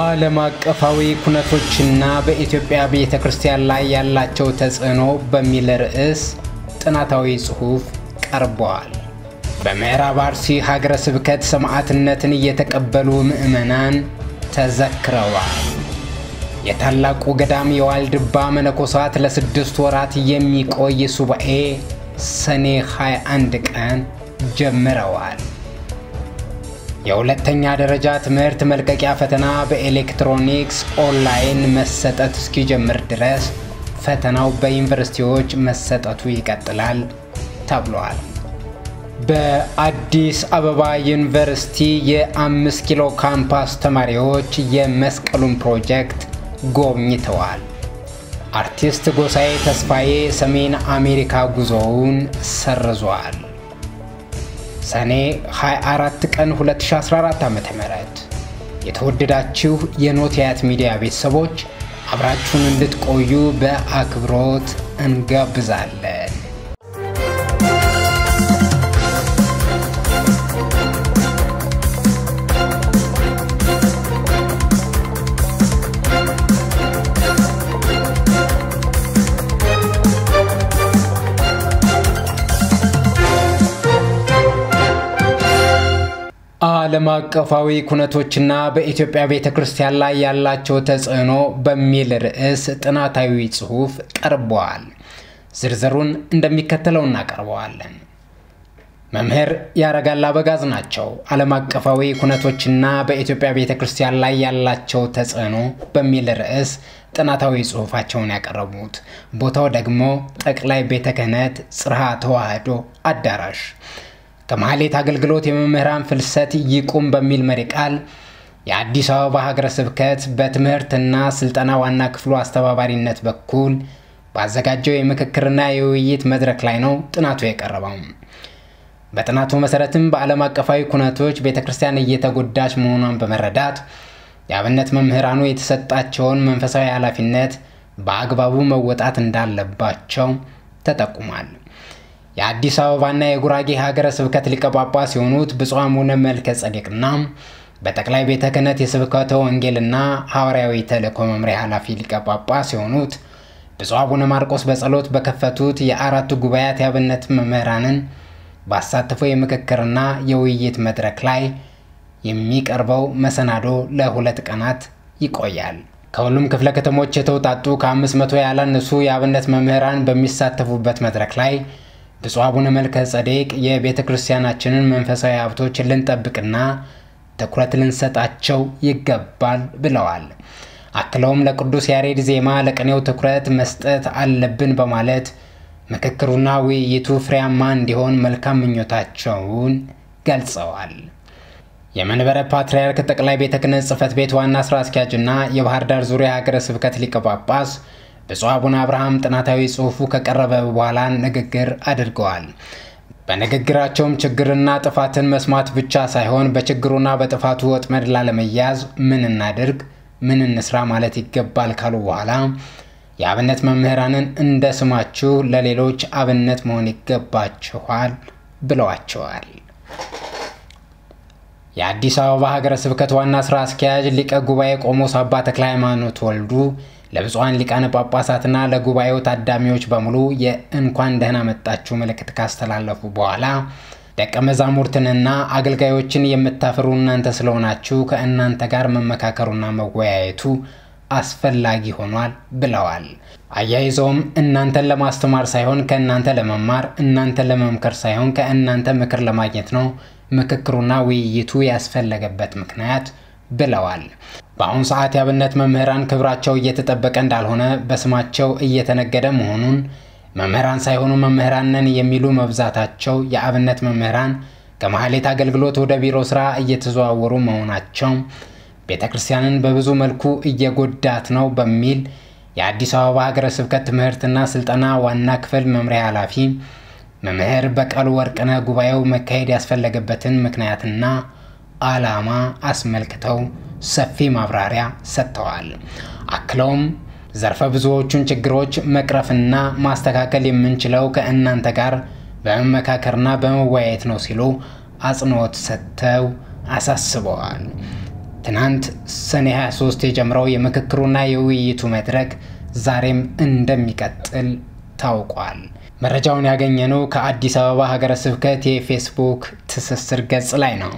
ዓለም አቀፋዊ ኩነቶችና በኢትዮጵያ ቤተ ክርስቲያን ላይ ያላቸው ተጽዕኖ በሚል ርዕስ ጥናታዊ ጽሑፍ ቀርበዋል። በምዕራብ አርሲ ሀገረ ስብከት ሰማዕትነትን እየተቀበሉ ምዕመናን ተዘክረዋል። የታላቁ ገዳም የዋልድባ መነኮሳት ለስድስት ወራት የሚቆይ ሱባኤ ሰኔ 21 ቀን ጀምረዋል። የሁለተኛ ደረጃ ትምህርት መልቀቂያ ፈተና በኤሌክትሮኒክስ ኦንላይን መሰጠት እስኪጀምር ድረስ ፈተናው በዩኒቨርሲቲዎች መሰጠቱ ይቀጥላል ተብሏል። በአዲስ አበባ ዩኒቨርሲቲ የአምስት ኪሎ ካምፓስ ተማሪዎች የመስቀሉን ፕሮጀክት ጎብኝተዋል። አርቲስት ጎሳዬ ተስፋዬ ሰሜን አሜሪካ ጉዞውን ሰርዟል። ሰኔ 24 ቀን 2014 ዓ.ም የተወደዳችሁ የኖቲያት ሚዲያ ቤተሰቦች አብራችሁን እንድትቆዩ በአክብሮት እንጋብዛለን። ዓለም አቀፋዊ ኩነቶችና በኢትዮጵያ ቤተ ክርስቲያን ላይ ያላቸው ተጽዕኖ በሚል ርዕስ ጥናታዊ ጽሑፍ ቀርበዋል። ዝርዝሩን እንደሚከተለው እናቀርበዋለን። መምህር ያረጋል አበጋዝ ናቸው። ዓለም አቀፋዊ ኩነቶችና በኢትዮጵያ ቤተ ክርስቲያን ላይ ያላቸው ተጽዕኖ በሚል ርዕስ ጥናታዊ ጽሑፋቸውን ያቀረቡት ቦታው ደግሞ ጠቅላይ ቤተ ክህነት ጽርሐ ተዋሕዶ አዳራሽ ከማህሌት አገልግሎት የመምህራን ፍልሰት ይቁም በሚል መሪ ቃል የአዲስ አበባ ሀገረ ስብከት በትምህርትና ስልጠና ዋና ክፍሉ አስተባባሪነት በኩል ባዘጋጀው የምክክርና የውይይት መድረክ ላይ ነው ጥናቱ የቀረበው። በጥናቱ መሰረትም በዓለም አቀፋዊ ኩነቶች ቤተ ክርስቲያን እየተጎዳች መሆኗን በመረዳት የአብነት መምህራኑ የተሰጣቸውን መንፈሳዊ ኃላፊነት በአግባቡ መወጣት እንዳለባቸው ተጠቁሟል። የአዲስ አበባና የጉራጌ ሀገረ ስብከት ሊቀ ጳጳስ የሆኑት ብፁዕ አቡነ መልከ ጸዴቅና በጠቅላይ ቤተ ክህነት የስብከተ ወንጌልና ሐዋርያዊ ተልእኮ መምሪያ ኃላፊ ሊቀ ጳጳስ የሆኑት ብፁዕ አቡነ ማርቆስ በጸሎት በከፈቱት የአራቱ ጉባኤያት የአብነት መምህራንን ባሳተፈው የምክክርና የውይይት መድረክ ላይ የሚቀርበው መሰናዶ ለሁለት ቀናት ይቆያል። ከሁሉም ክፍለ ከተሞች የተውጣጡ ከአምስት መቶ ያላነሱ የአብነት መምህራን በሚሳተፉበት መድረክ ላይ ብፁዕ አቡነ መልከ ጸዴቅ የቤተ ክርስቲያናችንን መንፈሳዊ ሀብቶች ልንጠብቅና ትኩረት ልንሰጣቸው ይገባል ብለዋል። አክለውም ለቅዱስ ያሬድ ዜማ ለቅኔው ትኩረት መስጠት አለብን በማለት ምክክሩና ውይይቱ ፍሬያማ እንዲሆን መልካም ምኞታቸውን ገልጸዋል። የመንበረ ፓትርያርክ ጠቅላይ ቤተ ክህነት ጽሕፈት ቤት ዋና ስራ አስኪያጅና የባህር ዳር ዙሪያ ሀገረ ስብከት ሊቀ ጳጳስ ብፁዕ አቡነ አብርሃም ጥናታዊ ጽሑፉ ከቀረበ በኋላ ንግግር አድርገዋል። በንግግራቸውም ችግርና ጥፋትን መስማት ብቻ ሳይሆን በችግሩና በጥፋቱ ወጥመድ ላለመያዝ ምን እናድርግ፣ ምን እንስራ ማለት ይገባል ካሉ በኋላ የአብነት መምህራንን እንደ ስማችሁ ለሌሎች አብነት መሆን ይገባችኋል ብለዋቸዋል። የአዲስ አበባ ሀገረ ስብከት ዋና ስራ አስኪያጅ ሊቀ ጉባኤ ቆሞስ አባ ተክለ ሃይማኖት ወልዱ ለብፁዓን ሊቃነ ጳጳሳትና ለጉባኤው ታዳሚዎች በሙሉ የእንኳን ደህና መጣችሁ መልእክት ካስተላለፉ በኋላ ደቀ መዛሙርትንና አገልጋዮችን የምታፈሩ እናንተ ስለሆናችሁ ከእናንተ ጋር መመካከሩና መወያየቱ አስፈላጊ ሆኗል ብለዋል። አያይዘውም እናንተን ለማስተማር ሳይሆን ከእናንተ ለመማር፣ እናንተን ለመምከር ሳይሆን ከእናንተ ምክር ለማግኘት ነው ምክክሩና ውይይቱ ያስፈለገበት ምክንያት ብለዋል። በአሁኑ ሰዓት የአብነት መምህራን ክብራቸው እየተጠበቀ እንዳልሆነ በስማቸው እየተነገደ መሆኑን መምህራን ሳይሆኑ መምህራን ነን የሚሉ መብዛታቸው የአብነት መምህራን ከማህሌት አገልግሎት ወደ ቢሮ ስራ እየተዘዋወሩ መሆናቸው ቤተ ክርስቲያንን በብዙ መልኩ እየጎዳት ነው በሚል የአዲስ አበባ ሀገረ ስብከት ትምህርትና ስልጠና ዋና ክፍል መምሪያ ኃላፊ መምህር በቀሉ ወርቅነህ ጉባኤው መካሄድ ያስፈለገበትን ምክንያትና ዓላማ አስመልክተው ሰፊ ማብራሪያ ሰጥተዋል። አክለውም ዘርፈ ብዙዎቹን ችግሮች መቅረፍና ማስተካከል የምንችለው ከእናንተ ጋር በመመካከርና በመወያየት ነው ሲሉ አጽንኦት ሰጥተው አሳስበዋል። ትናንት ሰኔ 23 የጀመረው የምክክሩና የውይይቱ መድረክ ዛሬም እንደሚቀጥል ታውቋል። መረጃውን ያገኘነው ከአዲስ አበባ ሀገረ ስብከት የፌስቡክ ትስስር ገጽ ላይ ነው።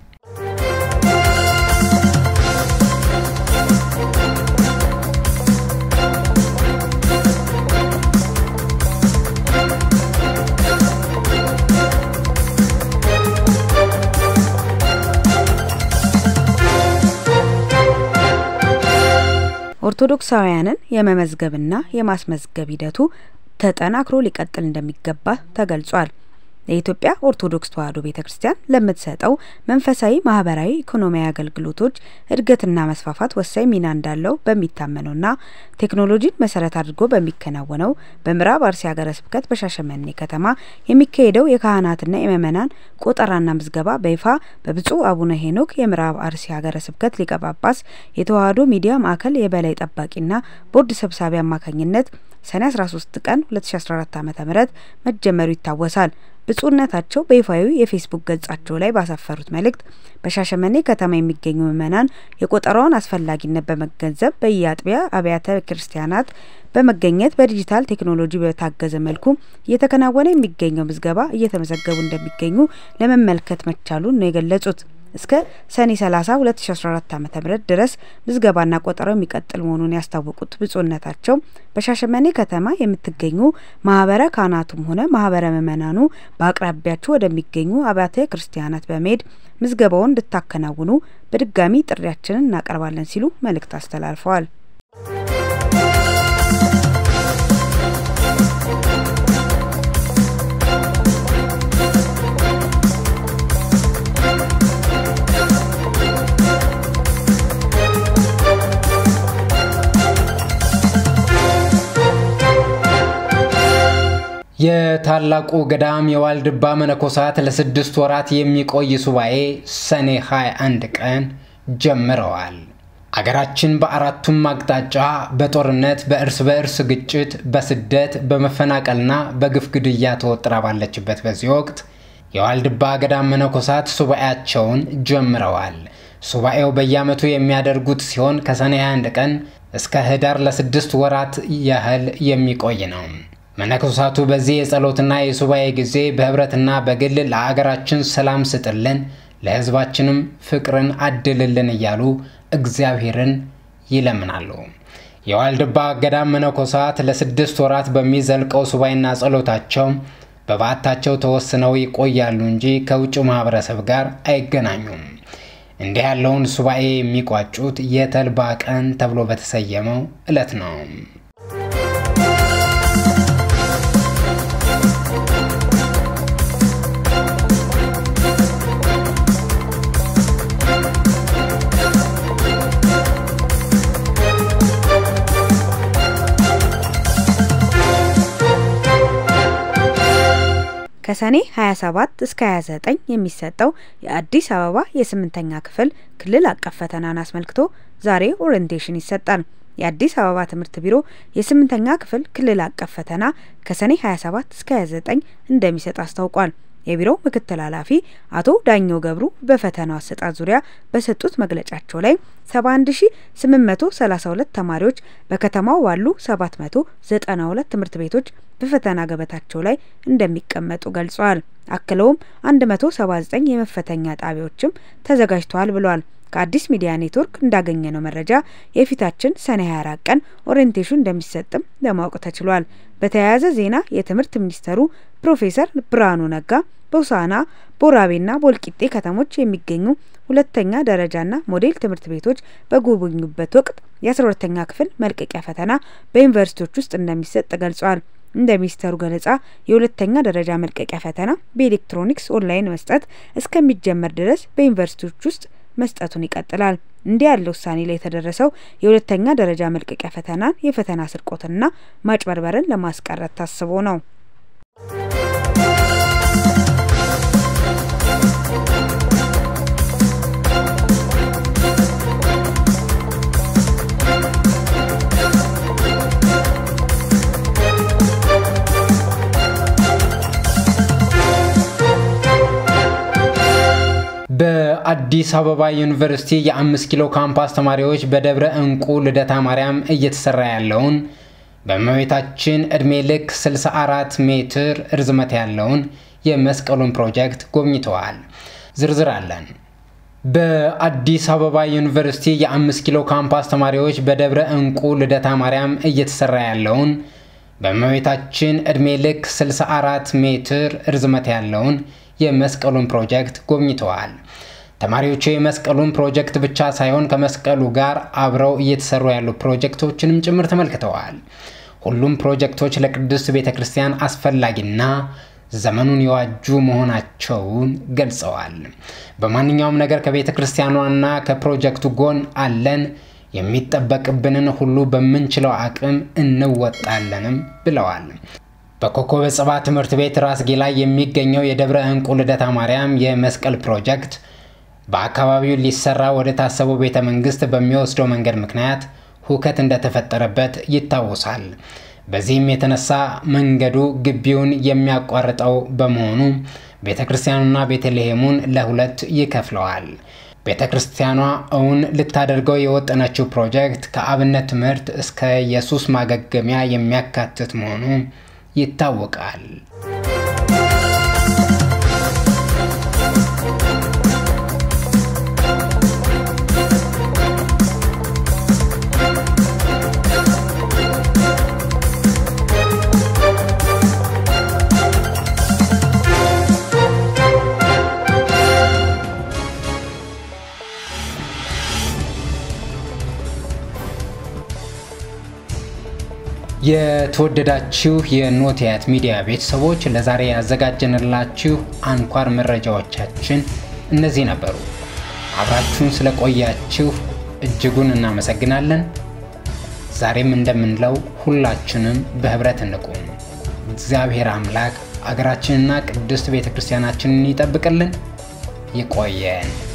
ኦርቶዶክሳውያንን የመመዝገብና የማስመዝገብ ሂደቱ ተጠናክሮ ሊቀጥል እንደሚገባ ተገልጿል። የኢትዮጵያ ኦርቶዶክስ ተዋሕዶ ቤተ ክርስቲያን ለምትሰጠው መንፈሳዊ፣ ማህበራዊ፣ ኢኮኖሚያዊ አገልግሎቶች እድገትና መስፋፋት ወሳኝ ሚና እንዳለው በሚታመነውና ቴክኖሎጂን መሰረት አድርጎ በሚከናወነው በምዕራብ አርሲ ሀገረ ስብከት በሻሸመኔ ከተማ የሚካሄደው የካህናትና የምእመናን ቆጠራና ምዝገባ በይፋ በብፁዕ አቡነ ሄኖክ የምዕራብ አርሲ ሀገረ ስብከት ሊቀ ጳጳስ የተዋሕዶ ሚዲያ ማዕከል የበላይ ጠባቂና ቦርድ ሰብሳቢ አማካኝነት ሰኔ 13 ቀን 2014 ዓ.ም መጀመሩ ይታወሳል። ብፁዕነታቸው በይፋዊ የፌስቡክ ገጻቸው ላይ ባሰፈሩት መልእክት በሻሸመኔ ከተማ የሚገኙ ምዕመናን የቆጠራውን አስፈላጊነት በመገንዘብ በየአጥቢያ አብያተ ክርስቲያናት በመገኘት በዲጂታል ቴክኖሎጂ በታገዘ መልኩ እየተከናወነ የሚገኘው ምዝገባ እየተመዘገቡ እንደሚገኙ ለመመልከት መቻሉን ነው የገለጹት። እስከ ሰኔ 30 2014 ዓ.ም ድረስ ምዝገባና ቆጠራው የሚቀጥል መሆኑን ያስታወቁት ብፁዕነታቸው በሻሸመኔ ከተማ የምትገኙ ማህበረ ካህናቱም ሆነ ማህበረ ምእመናኑ በአቅራቢያችሁ ወደሚገኙ አብያተ ክርስቲያናት በመሄድ ምዝገባውን እንድታከናውኑ በድጋሚ ጥሪያችንን እናቀርባለን ሲሉ መልእክት አስተላልፈዋል። የታላቁ ገዳም የዋልድባ መነኮሳት ለስድስት ወራት የሚቆይ ሱባኤ ሰኔ 21 ቀን ጀምረዋል። አገራችን በአራቱም አቅጣጫ በጦርነት፣ በእርስ በእርስ ግጭት፣ በስደት፣ በመፈናቀልና በግፍ ግድያ ተወጥራ ባለችበት በዚህ ወቅት የዋልድባ ገዳም መነኮሳት ሱባኤያቸውን ጀምረዋል። ሱባኤው በየዓመቱ የሚያደርጉት ሲሆን ከሰኔ 21 ቀን እስከ ህዳር ለስድስት ወራት ያህል የሚቆይ ነው። መነኮሳቱ በዚህ የጸሎትና የሱባኤ ጊዜ በህብረትና በግል ለአገራችን ሰላም ስጥልን፣ ለህዝባችንም ፍቅርን አድልልን እያሉ እግዚአብሔርን ይለምናሉ። የዋልድባ ገዳም መነኮሳት ለስድስት ወራት በሚዘልቀው ሱባኤና ጸሎታቸው በበዓታቸው ተወስነው ይቆያሉ እንጂ ከውጭው ማህበረሰብ ጋር አይገናኙም። እንዲህ ያለውን ሱባኤ የሚቋጩት የተልባ ቀን ተብሎ በተሰየመው ዕለት ነው። ከሰኔ 27 እስከ 29 የሚሰጠው የአዲስ አበባ የስምንተኛ ክፍል ክልል አቀፍ ፈተናን አስመልክቶ ዛሬ ኦሪንቴሽን ይሰጣል። የአዲስ አበባ ትምህርት ቢሮ የስምንተኛ ክፍል ክልል አቀፍ ፈተና ከሰኔ 27 እስከ 29 እንደሚሰጥ አስታውቋል። የቢሮው ምክትል ኃላፊ አቶ ዳኘው ገብሩ በፈተናው አሰጣጥ ዙሪያ በሰጡት መግለጫቸው ላይ 71832 ተማሪዎች በከተማው ባሉ 792 ትምህርት ቤቶች በፈተና ገበታቸው ላይ እንደሚቀመጡ ገልጸዋል። አክለውም 179 የመፈተኛ ጣቢያዎችም ተዘጋጅተዋል ብለዋል። ከአዲስ ሚዲያ ኔትወርክ እንዳገኘነው መረጃ የፊታችን ሰኔ 24 ቀን ኦሪንቴሽን እንደሚሰጥም ለማወቅ ተችሏል። በተያያዘ ዜና የትምህርት ሚኒስተሩ ፕሮፌሰር ብርሃኑ ነጋ በውሳና ቦራቤና ቦልቂጤ ከተሞች የሚገኙ ሁለተኛ ደረጃና ሞዴል ትምህርት ቤቶች በጎበኙበት ወቅት የ12ተኛ ክፍል መልቀቂያ ፈተና በዩኒቨርሲቲዎች ውስጥ እንደሚሰጥ ገልጸዋል። እንደ ሚኒስተሩ ገለጻ የሁለተኛ ደረጃ መልቀቂያ ፈተና በኤሌክትሮኒክስ ኦንላይን መስጠት እስከሚጀመር ድረስ በዩኒቨርሲቲዎች ውስጥ መስጠቱን ይቀጥላል። እንዲህ ያለ ውሳኔ ላይ የተደረሰው የሁለተኛ ደረጃ መልቀቂያ ፈተናን የፈተና ስርቆትና ማጭበርበርን ለማስቀረት ታስቦ ነው። በአዲስ አበባ ዩኒቨርሲቲ የአምስት ኪሎ ካምፓስ ተማሪዎች በደብረ እንቁ ልደታ ማርያም እየተሰራ ያለውን በእመቤታችን ዕድሜ ልክ 64 ሜትር ርዝመት ያለውን የመስቀሉን ፕሮጀክት ጎብኝተዋል። ዝርዝር አለን። በአዲስ አበባ ዩኒቨርሲቲ የአምስት ኪሎ ካምፓስ ተማሪዎች በደብረ እንቁ ልደታ ማርያም እየተሰራ ያለውን በእመቤታችን ዕድሜ ልክ 64 ሜትር ርዝመት ያለውን የመስቀሉን ፕሮጀክት ጎብኝተዋል። ተማሪዎቹ የመስቀሉን ፕሮጀክት ብቻ ሳይሆን ከመስቀሉ ጋር አብረው እየተሰሩ ያሉ ፕሮጀክቶችንም ጭምር ተመልክተዋል። ሁሉም ፕሮጀክቶች ለቅድስት ቤተ ክርስቲያን አስፈላጊና ዘመኑን የዋጁ መሆናቸውን ገልጸዋል። በማንኛውም ነገር ከቤተ ክርስቲያኗና ከፕሮጀክቱ ጎን አለን፣ የሚጠበቅብንን ሁሉ በምንችለው አቅም እንወጣለንም ብለዋል። በኮከበ ጽባ ትምህርት ቤት ራስጌ ላይ የሚገኘው የደብረ እንቁ ልደታ ማርያም የመስቀል ፕሮጀክት በአካባቢው ሊሰራ ወደ ታሰበው ቤተ መንግስት በሚወስደው መንገድ ምክንያት ሁከት እንደተፈጠረበት ይታወሳል። በዚህም የተነሳ መንገዱ ግቢውን የሚያቋርጠው በመሆኑ ቤተ ክርስቲያኑና ቤተልሔሙን ለሁለት ይከፍለዋል። ቤተ ክርስቲያኗ እውን ልታደርገው የወጠነችው ፕሮጀክት ከአብነት ትምህርት እስከ ኢየሱስ ማገገሚያ የሚያካትት መሆኑ ይታወቃል። የተወደዳችሁ የኖቲያት ሚዲያ ቤተሰቦች ለዛሬ ያዘጋጀንላችሁ አንኳር መረጃዎቻችን እነዚህ ነበሩ። አብራችሁን ስለቆያችሁ እጅጉን እናመሰግናለን። ዛሬም እንደምንለው ሁላችንም በህብረት እንቁም። እግዚአብሔር አምላክ አገራችንና ቅድስት ቤተ ክርስቲያናችንን ይጠብቅልን። ይቆየን።